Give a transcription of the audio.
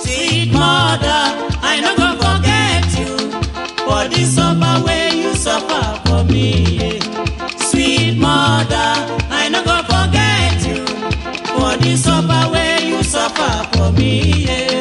Sweet mother, I no go forget you for the suffer wey you suffer for me. yeah. Sweet mother, I no go forget you for the suffer wey you suffer for me. Yeah.